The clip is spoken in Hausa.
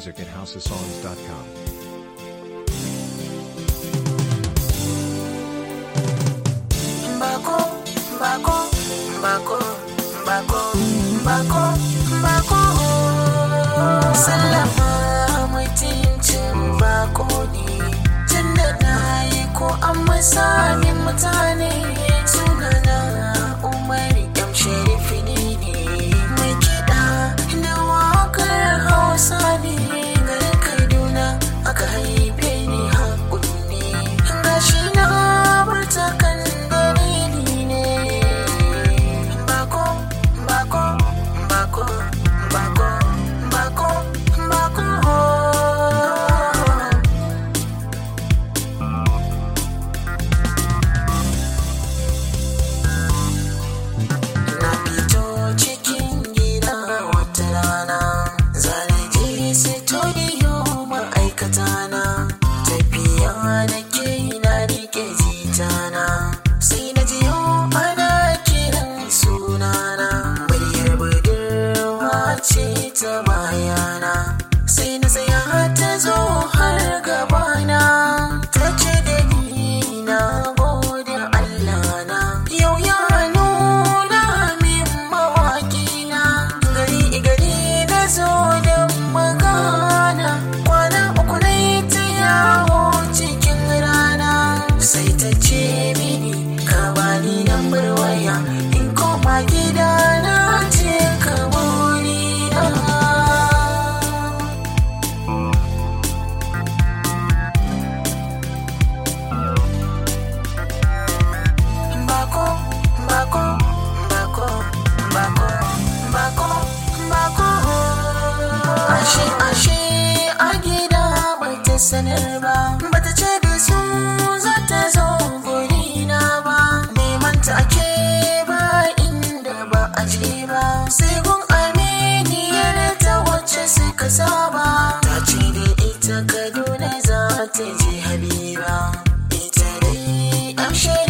music at houseofsongs.com. Mbako, mbako, mbako, mbako, mbako, mbako. Sallama mutuncin bako ne, tunda na yi ko an masa min mutane sunana Umar M. Sharifi ne ne. Mai kiɗa da waƙar Hausa ne garin Kaduna aka haife ni hakuri ne. Gashi na burta kan dalili ne. Bako, bako, bako, bako, bako, bako. Na fito cikin gida wata rana zanaje studio ma'aikata na tafiya da ke na rike jitana sai na ji yau ana kiran sunana muryar budurwa ce ta bayana sai na tsaya ta zo har gabana ta ce da ni na gode Allah na yau ya nuna min mawaki na gari gari na zo da magana kwana uku na ta yawo cikin rana sai ta ce mini ka bani lambar waya in koma gida na ce ka wuri na Bako, bako, bako, bako, bako, bako. Ashe, ashe, a gida bata sanar ba, bata ce da su za ta zo gurina ba. Neman ta ake ba inda ba a je ba, sai gun aminiyar ta wacce suka saba. Ta ce da ita Kaduna za ta je Habiba, ita dai amshe